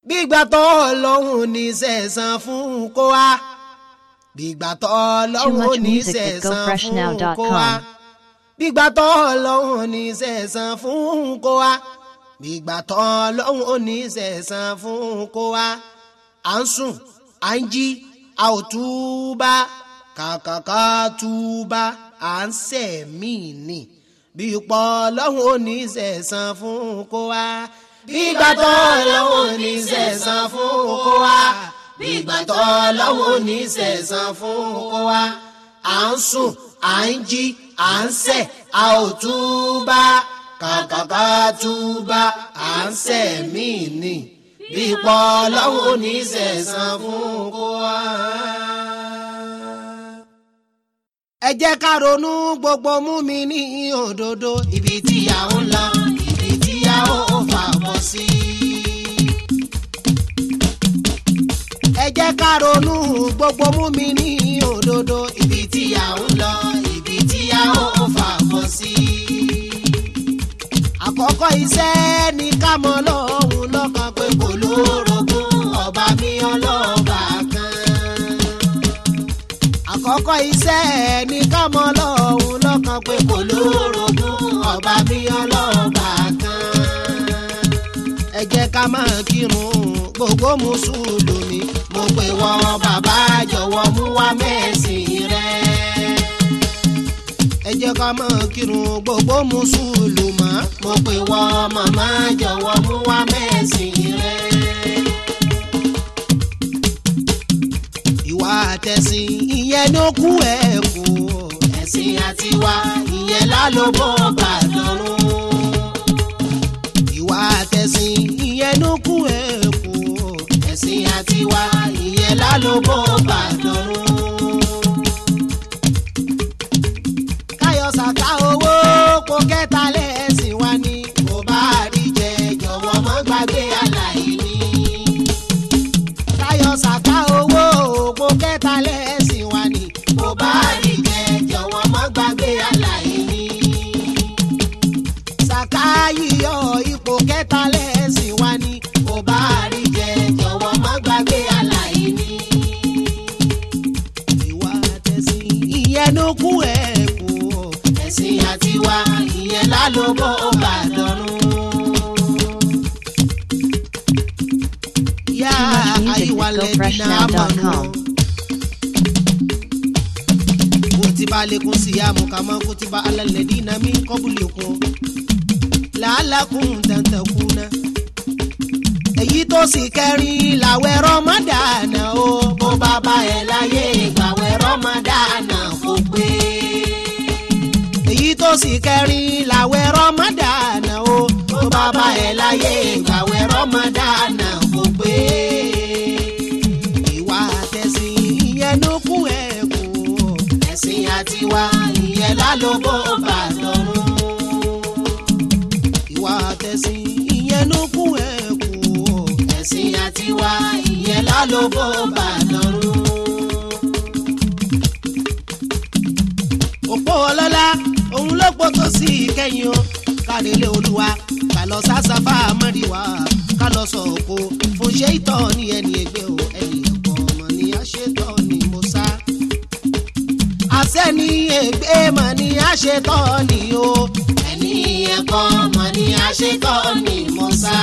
gbígbà tó ọlọ́run ní sẹ̀sán fún kó wá gbígbà tó ọlọ́run much ní music at sẹ̀sán fún gofreshnow.com. kó wá gbígbà tó ọlọ́run ní sẹ̀sán fún kó wá gbígbà tó ọlọ́run ní sẹ̀sán fún kó wá à ń sùn à ń jí a ò túbà kàkàkà túbà à ń sẹ̀mí ni bí ipò ọlọ́run ò ní sẹ̀sán fún kó wá gbígbà tó ọlọ́run ò ní sẹ̀sán fún kó wá gbígbà tó ọlọ́run ò ní sẹ̀sán fún kó wá à ń sùn à ń jí à ń sẹ̀ a ò túbà kàkàkà túbà à ń sẹ̀mí ni bí ipò ọlọ́run ò ní sẹ̀sán fún kó wá ẹ jẹ́ ká ronú gbogbo mú mi ní òdodo ibi tí a ń lọ ibi tí a ó fà bọ́ sí. ẹ jẹ́ ká ronú gbogbo mú mi ní òdodo ibi tí a ń lọ ibi tí a ó fà bọ́ sí. àkọ́kọ́ iṣẹ́ ni ká mọ lọ́hùn lọ́kàn pé kò lórogún ọba mi ọlọ́ba kan àkọ́kọ́ iṣẹ́ ní ká mọ lọ́hùn lọ́kàn pé kò lórogún ọba mi ọlọ́ba kan. ẹ jẹ́ ká máa kírun gbogbo mùsùlùmí mo pè wọ́n bàbá jọ̀wọ́ mú wá mẹ́sìn rẹ̀. ẹ jẹ́ ká máa kírun gbogbo mùsùlùmá mo pè wọ́n màmá jọ̀wọ́ mú wá mẹ́sìn rẹ̀. ìwà àtẹ̀sìn ìyẹn ló kú ẹ̀ kú ẹ̀sìn àtiwá ìyẹn lálóbó bàdọ́rùn. ìwà àtẹ̀sìn ìyẹn ló kú ẹ̀ kú ẹ̀sìn àtiwá ìyẹn lálóbó bàdọ́rùn. káyọ̀ sàká owó kó kẹta lẹ́sìn wá ní kó bá rí jẹ jọ̀wọ́ mọ́ gbàgbé aláìní táyọ̀ sàká owó òpó kẹta lẹ́sìn wa ni kò bá rí jẹ jọ̀wọ́ mọ́ gbàgbé aláìní. sàká yíyọ ipò kẹta lẹ́sìn wa ni kò bá rí jẹ jọ̀wọ́ mọ́ gbàgbé aláìní. ìwà àtẹ̀sìn ìyẹn ló kú ẹ̀ kú ẹ̀sìn àtiwá ìyẹn lálóbó bàdọ́rùn. يا Too much music أيها at الذين آمنوا gofreshnow.com. كتب عليكم صيام كما كتب على الذين من قبلكم لعلكم تتقون èyí tó sì kẹrin làwẹ̀ rọmọdànà o bó bá bá ẹ láyé ìgbàwẹ̀ rọmọdànà kò pé èyí tó sì kẹrin làwẹ̀ rọmọdànà o bó bá bá ẹ láyé ìgbàwẹ̀ rọmọdànà kò pé ìwà àtẹ̀sìn ìyẹn ló kú ẹ̀ kú ẹ̀sìn àtiwá ìyẹn lálóbó bàdọ́rùn ìwà àtẹ̀sìn ìyẹn ló kú ẹ̀ kú ẹ̀sìn àtiwá ìyẹn lálóbó bàdọ́rùn. òpó ọlọ́lá òun ló pọ̀ tó sí ìkẹyìn o kárẹ̀lẹ̀ olúwa ká lọ sásáfà mọ́ríwá ká lọ sọ òkò fún ṣé ìtọ́ ní ẹni ẹgbẹ́ o ẹni ẹ̀kọ́ ọmọ ní àṣetọ́ ni mo sá. àṣẹ ní ẹgbẹ́ mọ̀ ní àṣetọ́ ni o ẹni ẹ̀kọ́ ọmọ ní àṣetọ́ ni mo sá.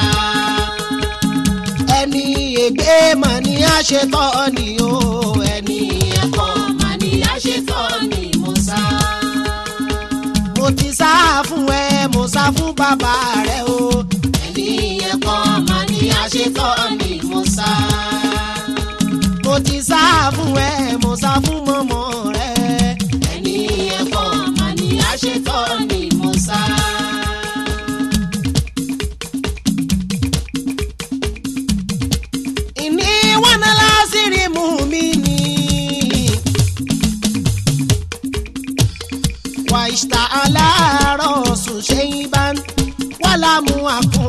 ẹni ẹgbẹ́ mọ̀ ní àṣetọ́ ni o ẹni ẹ̀kọ́ ọmọ ní àṣetọ́ ni mo sá mo ti sá fún ẹ mo sá fún bàbá rẹ o. ẹni ẹ̀kọ́ mà ní àṣetọ́ ni mo sá. mo ti sá fún ẹ mo sá fún mọ́mọ́ rẹ. ẹni ẹ̀kọ́ mà ní àṣetọ́ ni mo sá. ìní wọn náà lásìrì mú mi ní. واشتعل رأس شيبا ولم أكن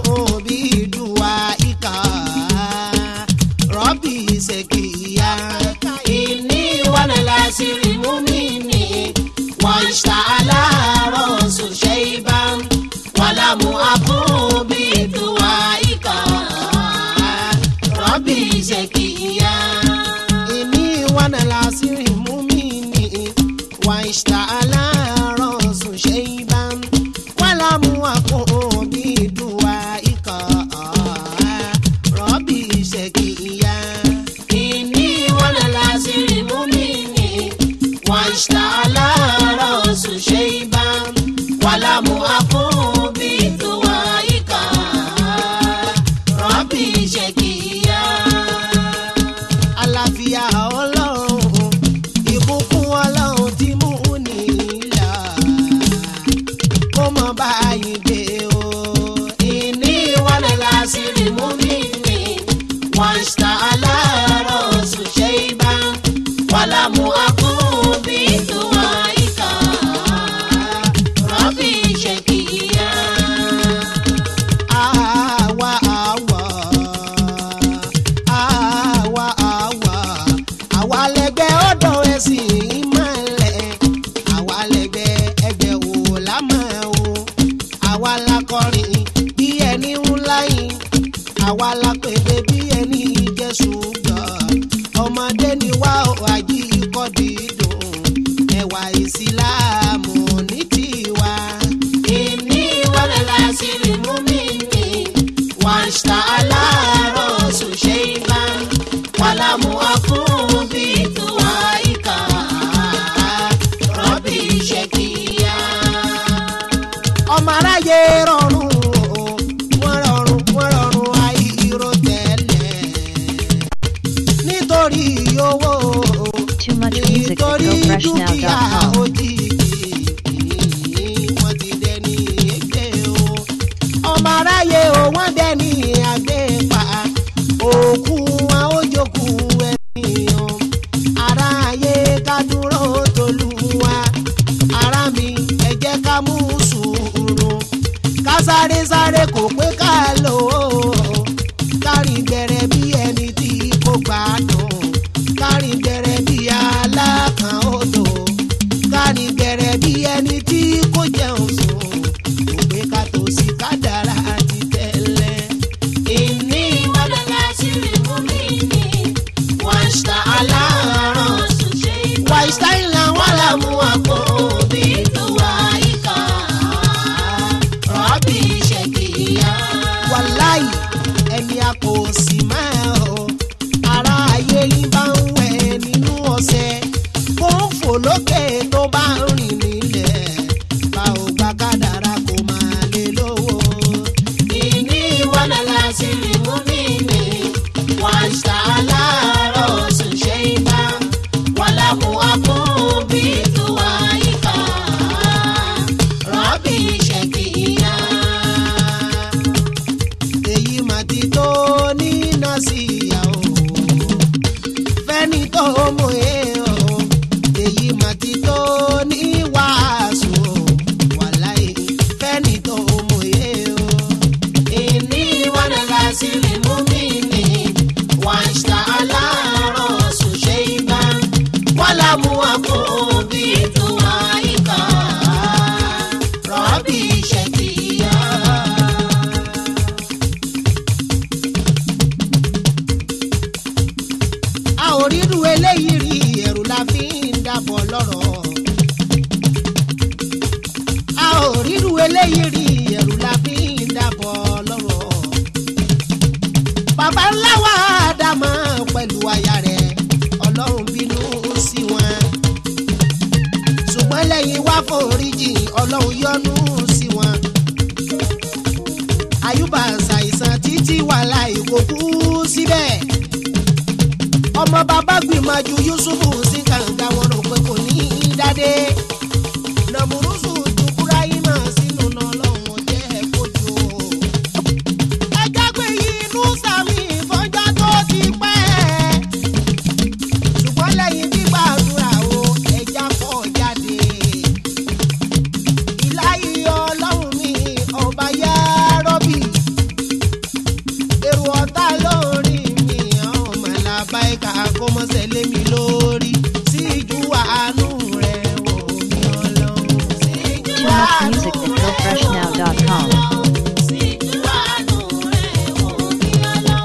واشتعل رأس شيبا ولم أكن بدعائك ربي شقيا إني ولا العسر مؤمن واشتعل رأس شيبا ولم أكن بدعائك ربي شقيا àlàáfíà ọlọ́run ìbùkún ọlọ́run tí mú nílà kó mọ báyìí gbé o. ìní wàlẹ̀ lásìrì mú mi ní wọ́n ṣá aláàárọ̀ ṣùṣe ibà wàlámù akúbí tó wá ìkà rọ́bì ṣèkìyà. Àwa àwa àwa àwa àwa lẹgbẹ́ ọ̀dọ̀ ẹ̀sìn ìmọ̀lẹ̀ àwa lẹgbẹ́ ẹgbẹ́ wò lámọ̀ o àwa la kọrin bí ẹni ńlá yìí àwa la pèdè bí ẹni jẹ́ ṣùgbọ́n ọmọdé ni wá ò àjí ikọ́ dídùn ẹwà ìsìláàmù ní tiwa. ìní wọlé lásìrì mú mi ní واشتعل رأس شيبا ولم أكن بدعائك ربي شقيا ọmọ aráyé rọrùn o wọ́n rọrùn wọ́n rọrùn àìrò tẹ́lẹ̀ nítorí owó Too much music at nítorí dúkìá gofreshnow.com. òjijì wọ́n ti dẹni ègbé o ọmọ aráyé o wọ́n dẹni àgbépa òkú wọn ó jókòó ẹni o aráyé ká dúró tolúwa ara mi ẹ jẹ́ ká mú sùúrù ká sáré sáré kò pé ká lò ó kárìn gbẹrẹ bí ẹni tí kò gbádùn kárìn gbẹrẹ bí alákan odò kárìn gbẹrẹ bí ẹni tí kò jẹun sùn kò pé ká tó sí kádàrá ti tẹ́lẹ̀. ìní wàlálà sírí mú mi ní wàṣà aláàárọ̀ wàṣà ìlà wàlà mú àpò òbí tó wá ìkà rọ́bì ṣèkìyà. wàláì ẹni a kò sì máa o ara ayé yín bá ń wẹ̀ nínú ọ̀sẹ̀ kó ń fò lókè tó bá ń rìn nílẹ̀ bá ò gba kádàrá kó máa lè lówó. ìní wàlá lásìrì mú mi ní wàṣà aláàárọ̀ sùn ṣe ibà wàlá mú àpò bí tó wá ìkà rọ́bì ṣèkìyà èyí mà ti tó níná sí ìyàwó fẹ́ni tó mú e o èyí mà ti tó ní wàásù o wàláì fẹ́ni tó mú e o. ìní wọn lọ sí rí mú mi ní wàṣà aláàárọ̀ ṣùṣe ibà wọ́n lá mú àpò bí tó wá ìkà rọ́bì ṣèkìyà. a ò rírú eléyìí rí ẹ̀rù la fi ń dàbọ̀ lọ́rọ̀. a ò rírú eléyìí rí ẹ̀rù la fi ń dàbọ̀ lọ́rọ̀. bàbá ńlá wa dàmọ́ pẹ̀lú aya rẹ̀ ọlọ́run bínú sí wọn. ṣùgbọ́n lẹ́yìn wá foríjì ọlọ́run yọ́nú sí wọn. àyùbá ṣàìsàn títí wàhálà ìkó kú síbẹ̀ ọmọ bàbá gbìmọ̀jú yusufu sí kànga wọn rò pé kò ní í dádé nàmúrúsù dùkúrá iná sínú náà lọ́wọ́ jẹ́ kojú. ẹjẹ́ pé inú sàmì ìfọ́jà tó ti pẹ́ ṣùgbọ́n lẹ́yìn gbígbàdúrà o ẹja pọ̀ jáde. ìláyé ọlọ́run mi ọba yá rọ́bì èrò ọ̀tá lórí mi ọmọ làbáyíká kó mọ́sẹ̀ lé mi lórí síjú àánú rẹ̀ wò mí ọlọ́run. síjú Too much àánú music at rẹ̀ gofreshnow.com. wò mí ọlọ́run. síjú àánú rẹ̀ wò mí ọlọ́run.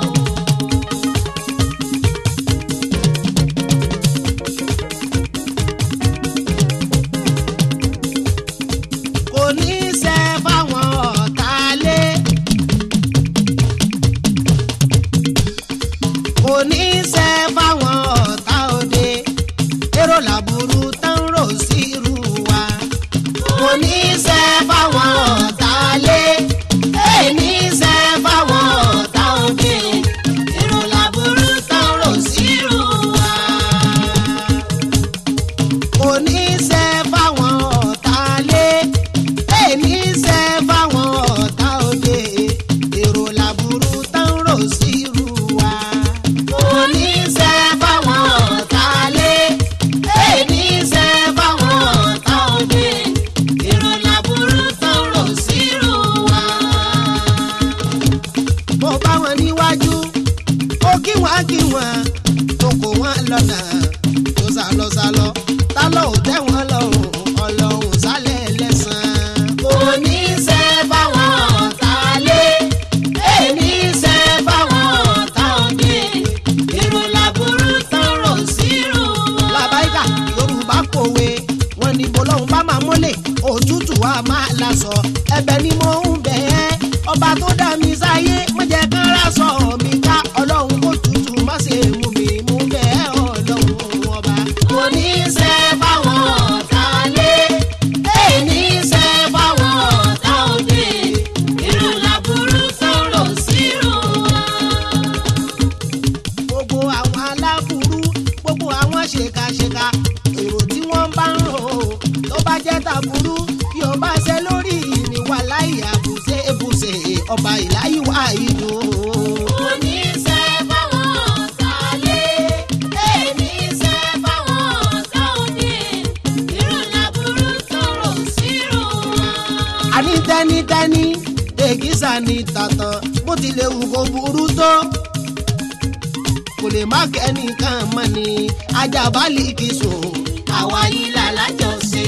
wọn níwájú ó kí wọn kí wọn tó kó wọn lọ́nà tó sálọ sálọ tá ló ò tẹ́ wọn lọ́rùn ọlọ́run sálẹ̀ lẹ́sàn-án. kò ní í ṣe fáwọn ọ̀tá lé èmi ṣe fáwọn ọ̀tá òde irun làbúrú tán rò sírù wọn. làbáyíkà yorùbá kòwe wọn ní bọlọ́hún bá máa mọ́lẹ̀ òtútù wa máa lasọ ẹ̀bẹ̀ ni mo ń bẹ̀ ẹ́ ọba tó dá mi sáyé má jẹ́ kán rásọ mi ká ọlọ́run kó tutù má ṣe mú mi mú bẹ̀ ẹ́ ọlọ́run ọba. kò ní í ṣe fáwọn ọ̀tá lé èmi ṣe fáwọn ọ̀tá òde irun làbúrú tán rò sírù wọn gbogbo àwọn aláburú gbogbo àwọn ṣèkàṣèkà èrò tí wọ́n bá ń rò ó tó bá jẹ́ tàbúrú bí o bá ṣe lórí ìrìnwá láì àbùṣe èbùṣe ọba ìláyìí wá ìlú. òní ṣe fáwọn ọ̀tá lé èmi ṣe fáwọn ọ̀tá òde irun làbúrú tó rò sírò wọn. àní tẹ́nítẹ́ní èkìsà ní tàtàn bó tilẹ̀ wù kó burú tó kò lè má kẹ́nìkan mọ́ ni ajábálì kì í sùn àwa yìí là lájọṣe.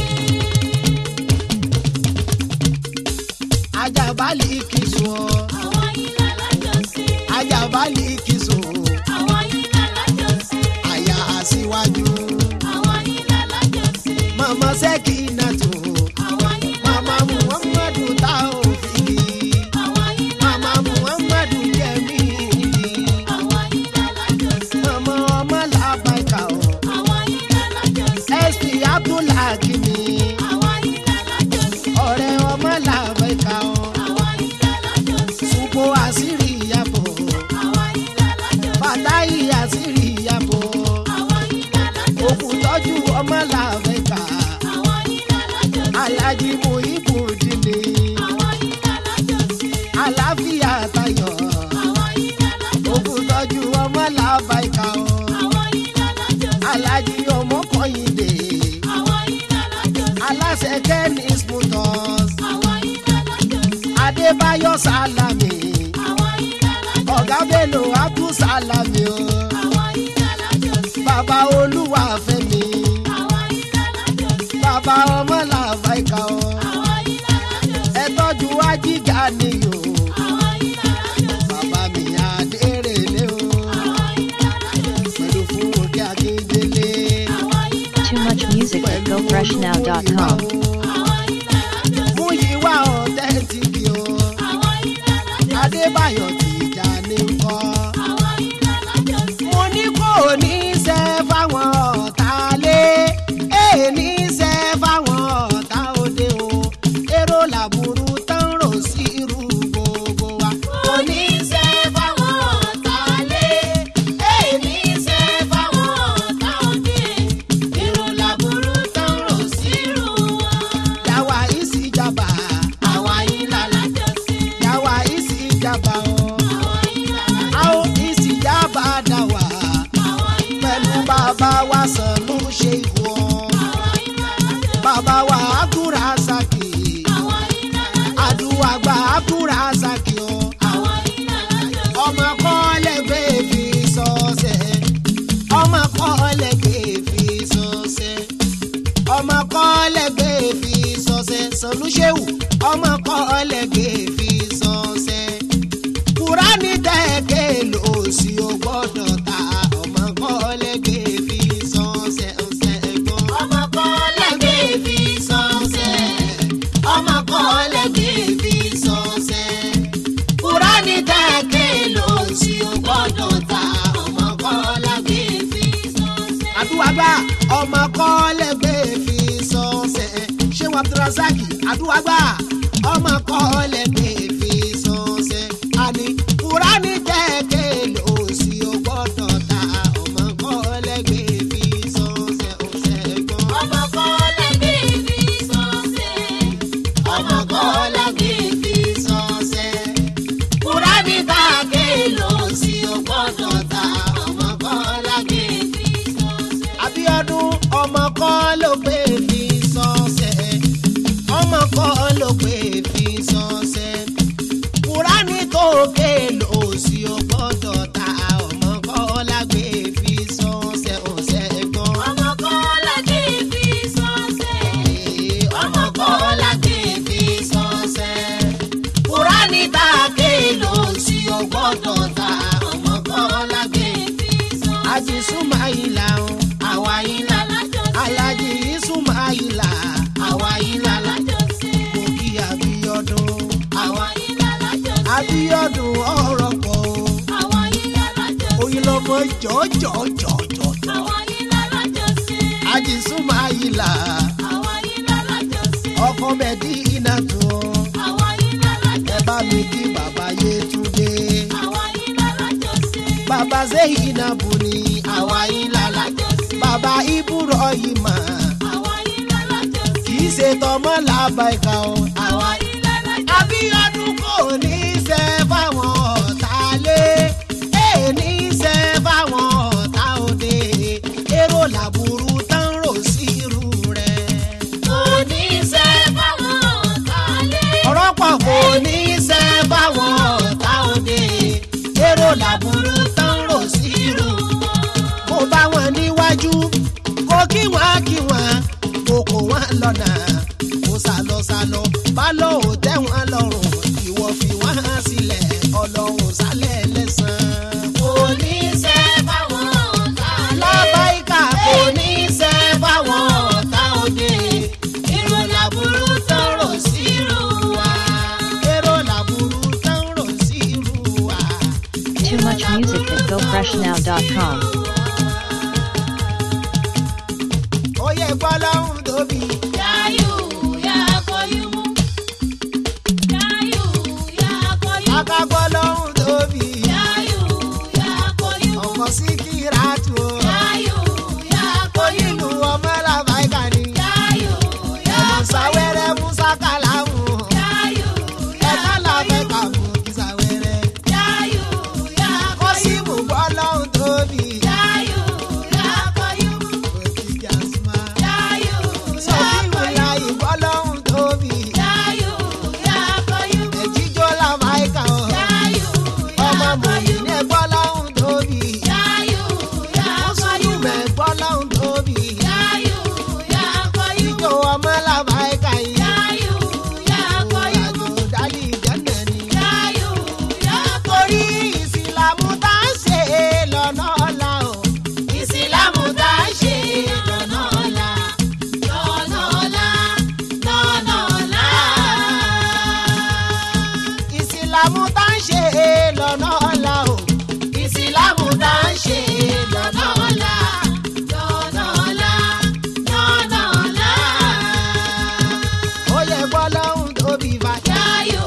ajábálì kì í sùn Àwa yìí là lájọṣe. ajábálì kì í sùn Àwa yìí là lájọṣe. àyà àṣìwájú Àwa yìí là lájọṣe. mama sẹ́kì náà tó Àwa yìí là mama muhammadu tá ò fi Àwa yìí là mama muhammadu jẹ́mi Àwa yìí là lájọṣe. mama ọmọ làbàkà ọ̀ Àwa yìí là lájọṣe. sp abdulhakimi Àwa yìí là lájọṣe. ọ̀rẹ́ ọmọ làbàkà ọ̀. Àwa yìí là lájọṣe. Supo àṣírí ìyàbọ̀, Àwa yìí là lájọṣe. Fàtáyì àṣírí ìyàbọ̀, Àwa yìí là lájọṣe. òkú tọ́jú ọmọ làbẹ́ka, Àwa yìí là lájọṣe. Alájí Muhibu Dìní, Àwa yìí là lájọṣe. àlàáfíà tayọ̀, Àwa yìí là lájọṣe. òkú tọ́jú ọmọ làbẹ́ka o, Àwa yìí là lájọṣe. Alájí ọmọ Kọ́yìndé, Àwa yìí là lájọṣe. aláṣẹ Kẹ́nis Motors, Àwa yìí là lájọṣe. Adébáyọ̀ Sálámì, Àwa yìí là lájọṣe. Ọ̀gá Bello Abdul Sálámì o, Àwa yìí là lájọṣe. Bàbá Olúwa Fẹ́mi, Àwa yìí là lájọṣe. Bàbá ọmọ làbẹ́ka o. Àwa yìí là lájọṣe. ẹ tọ́jú ajíga ni o Àwa yìí là lájọṣe. bàbá mi adérèlé o Àwa yìí là lájọṣe. pẹ̀lú fún òkè akíndélé Àwa yìí là Too much music at pẹ̀lú gofreshnow.com. Àwa yìí là lájọṣe. mú yíwá ọ̀tẹ́ntìkì o Àwa yìí là lájọṣe. adébáyọ̀ tìjà ní kọ́ Àwa yìí là lájọṣe. mo ní kò ní í ṣe fáwọn ọ̀tá lé èè ní í ṣe fáwọn ọ̀tá òde o èrò làbúrú tán rò sí irú gbogbo wa kò ní í ṣe fáwọn ọ̀tá lé èè ní í ṣe fáwọn ọ̀tá òde èrò làbúrú tán rò sí irú wa. yàwá ìsìjàmbá àwa yìí lálá yàwá ìsìjàmbá o a ó ìsìjàmbá dà wá pẹ̀lú bàbá wa sànú ṣe ìwọ bàbá wa àkúrà sàkì àdúrà gba àkúrà sàkì o ọmọ kọ́lẹ́gbẹ́ fi sọ́sẹ̀ ọmọ kọ́lẹ́gbẹ́ fi sọ́sẹ̀ ọmọ kọ́lẹ́gbẹ́ fi sọ́sẹ̀ sànú ṣéwù ọmọ kọ́lẹ́gbẹ́ fi sọ́sẹ̀ kúránì tẹ́ẹ̀kẹ́ lò sí o gbọ́dọ̀ ta ọmọ kọ́lẹ́gbẹ́ fi sọ́sẹ̀ ọ̀sẹ̀ gbọ́n. ọmọ kọ́lẹ́gbẹ́ fi sọ́sẹ̀ ọmọ kọ́lẹ́gbẹ́ fi sọ́sẹ̀ kúránì tẹ́ẹ̀kẹ́ lò sí o gbọ́dọ̀ ta ọmọ kọ́lẹ́gbẹ́ fi sọ́sẹ̀. àdúrà ọmọ kọ́lẹ́gbẹ́ fi sọ́sẹ̀ ṣé wàá abdulrasaki àdúrà ọmọ kọ́lẹ́gbẹ́ fi sọ́sẹ̀ àní kúránì tẹ́ẹ̀kẹ́ lò sí o gbọ́dọ̀ ta ọmọ kọ́lẹ́gbẹ́ fi sọ́sẹ̀ ọ̀sẹ̀ gbọ́n. ọmọ kọ́lẹ́gbẹ́ fi sọ́sẹ̀ ọmọ kọ́lẹ́gbẹ́ fi sọ́sẹ̀ kúránì tẹ́ẹ̀kẹ́ lò sí o gbọ́dọ̀ ta ọmọ kọ́lẹ́gbẹ́ fi sọ́sẹ̀. Abíọ́dún ọmọ kọ́ ló gbé fi sọ́sẹ̀ ọmọ kọ́ ló gbé gbọ́dọ̀ ta ọmọ kan lágbè. Àjì Súmáìlà o, àwa yín là. Alájì Súmáìlà, àwa yín là. Mo kí Abíọ́dún, àwa Abíọ́dún ọ̀rọ̀ pọ̀ o. Oyin lọmọ jọ̀jọ̀jọ̀jọ̀. Àjì Súmáìlà, ọkọ Mẹ́dínà tó. Ẹ bá mi kí bàbá Yétúndé. Bàbá Zeyinabu ni àwa yín lálá. Bàbá Ibrahima kì í ṣe tọmọ làbàìkà o. Àwa Abíọ́dún kò ní í ṣe fáwọn ọ̀tá lé. Èè ní í ṣe fáwọn ọ̀tá òde. Èrò làbúrú tán rò sí irú rẹ̀. ọ̀rọ̀ pọ̀ kò ní í ṣe fáwọn ọ̀tá òde. Èrò làbúrú tán rò sí irú. Mo bá wọn níwájú, kó kí wọ́n kí wọ́n, kó kó wọn lọ́nà. Kó sálọ sálọ, bá lọ ò tẹ́ wọn lọ́rùn. Ìwọ fi wọ́n sílẹ̀, ọlọ́run sálẹ̀ lẹ́sàn-án. Kò ní í ṣe fáwọn ọ̀tá lábáyíká kò ní í ṣe fáwọn ọ̀tá òde. Èrò làbúrú tán rò sí irú wa. Èrò làbúrú tán rò sí irú wa. Too much music at gofreshnow.com. Ó yẹ gbọ́ lọ́hùn tóbi. Aka gbọ́ lọ́hùn tóbi. Ọkọ̀ sí kíra tù ó. Onílù ọmọ làbáyíká ni. Ẹ̀mọ̀ sáwẹ́rẹ́ mú sákàlámù. Ẹ̀ka làbẹ́ka mú kí sáwẹ́rẹ́. Ó sì mú gbọ́ lọ́hùn tóbi. Òkì jàsímà. Sọ̀kìwò ya ìgbọ́ lọ́hùn tóbi. Ẹ̀jíjó làbáyíká o. Ọmọ mòmí ní ẹgbọ́ lọ́hùn tóbi. Mùsùlùmí ẹgbọ́ lọ́hùn tóbi. Ìjọ ọmọ làbáyíká yìí. Àjò dálì jẹ́nà ni. Torí ìsìlámù tá ń ṣe lọ́nà ọ̀la o. Ìsìlámù tá ń ṣe lọ́nà ọ̀la. Lọ́nà ọ̀la, lọ́nà ọ̀la. Ìsìlámù tá ń ṣe lọ́nà ọ̀la o. Ìsìlámù tá ń ṣe lọ́nà ọ̀la. Lọ́nà ọ̀la, lọ́nà ọ̀la. Ó yẹ gbọ́ lọ́hùn tóbi bàjẹ́.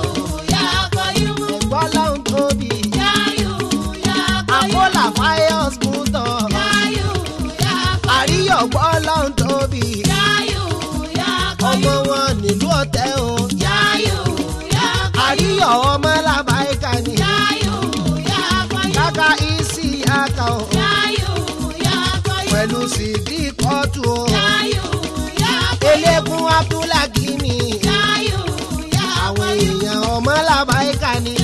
Ẹ̀gbọ́ lọ́hùn tóbi. Àkólà fáyọ́s mútọ̀. Àríyọ̀ gbọ́ lọ́hùn tóbi. Ọmọ wọn nílùú ọ̀tẹ́ o. Àríyọ̀ ọmọ làbáyíká ni. Kàkà ìsì àkà o. Pẹ̀lú sídì kọ́tù o. Elékun Abdulhakimi. Àwọn èèyàn ọmọ làbáyíká ni.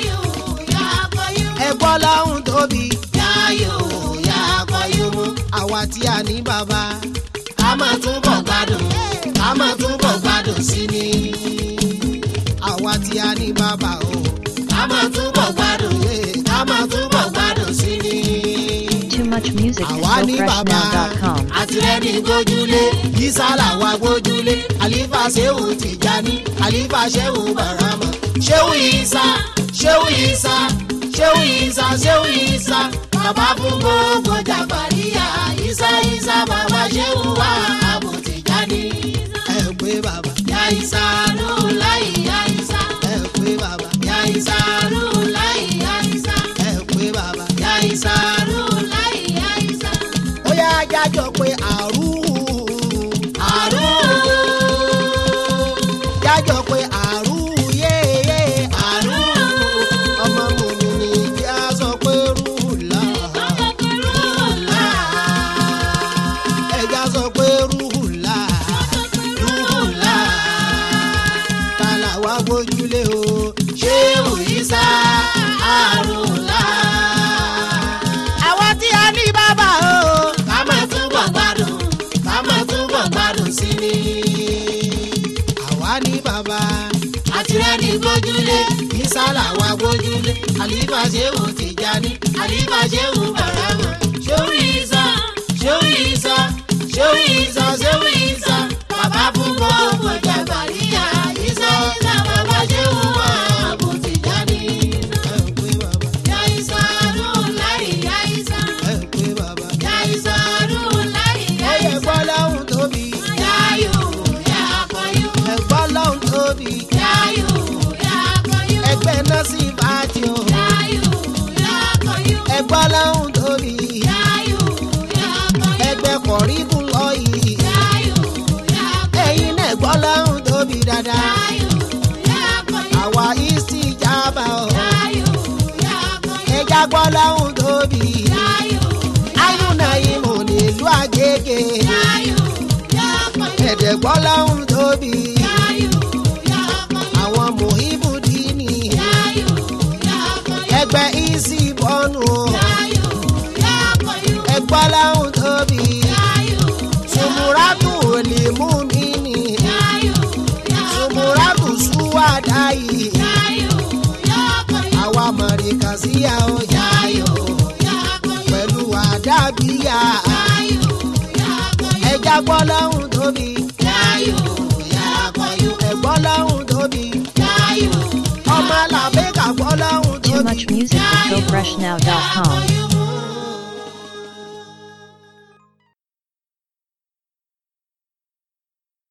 Ẹ̀gbọ́ lọ́hùn tóbi. Àwa tí a ní bàbá. Ká máa túbọ̀ gbádùn. Ká máa túbọ̀ gbádùn sí ni. Àwa tí a ní bàbá o. Ká máa túbọ̀ gbádùn. yé. Ká máa túbọ̀ gbádùn sí ni Too much music at àwa ní bàbá gofreshnow.com. àtìlẹ́ni gbójúlé yísàlà wa gbójúlé àlífà ṣéwù tìjání àlífà ṣéwù bàrámà ṣéwù ìsà ṣéwù ìsà ṣéwù ìsà ṣéwù ìsà bàbá fún gbogbo jàmbáríyà ìsà ìsà bàbá ṣéwù wà àbò tìjání. ẹ pé bàbá yá ìsà ló láì yá ìsà ẹ pé bàbá yá ìsà ló láì yá ìsà ẹ pé bàbá yá ìsà ló láì yá ìsà. ó yá jájọ pé àrùn àrùn jájọ pé àrùn yéyé àrùn ọmọ mòmí ni kí a sọ pé rúùlà rúùlà ẹja sọ pé rúùlà rúùlà tàlà wá gbójúlé o ṣé òyìnbá ní gbójúlé. Ìsá làwa gbójúlé àlífà ṣéwù Tìjání àlífà ṣéwù bàrámà ṣéwù Ìsá ṣéwù Ìsá ṣéwù Ìsá ṣéwù Ìsá bàbá fún gbogbo jàgbàríyà Ìsá Ìsá bàbá ṣéwù Àbú Tìjání. ẹ ń pè bàbá Yá Ìsá ọdún láì yá Ìsá. ẹ ń pè bàbá. Yá Ìsá ọdún láì yá ẹyẹ Ìsá. gbọ́ lọ́hùn tóbi Yáyù yá akọyù. ẹ gbọ́ lọ́hùn tóbi Yáyù yá akọyù. ẹgbẹ́ náà sì bá ti o Yáyù yá akọyù. ẹ gbọ́ lọ́hùn tóbi Yáyù yá akọyù. ẹgbẹ́ kọ̀ríbù lọ yìí Yáyù yá akọyù. ẹ̀yin náà gbọ́ lọ́hùn tóbi dáadáa Yáyù yá akọyù. àwa ìsì ìjábà o Yáyù yá akọyù. ẹja gbọ́ lọ́hùn tóbi Yáyù ayúnà ìmọ̀ nílùú àgègè yáyù yá akọyù. ẹ̀dẹ̀ gbọ́ lọ́hùn tóbi Yáyù yá akọyù. àwọn mòhíbù dínì Yáyù yá akọyù. ẹgbẹ́ ìsì bọ́nù o Yáyù yá akọyù. ẹgbọ́ lọ́hùn tóbi Yáyù sùmùràtù òlì mú mi nì yáyù yá akọyù. sùmùràtù súwádà yìí Yáyù yá akọyù. àwa mọ̀rìkà síyà ó yáyò Yá akọyù. pẹ̀lú àdàbíyà Yáyù yá akọyù. ẹja gbọ́ lọ́hùn tóbi Yáyù yá akọyù. ẹ̀gbọ́ lọ́hùn tóbi Yáyù ọmọ làbẹ́kà gbọ́ lọ́hùn Too tóbi. much music at gofreshnow.com. akọyù.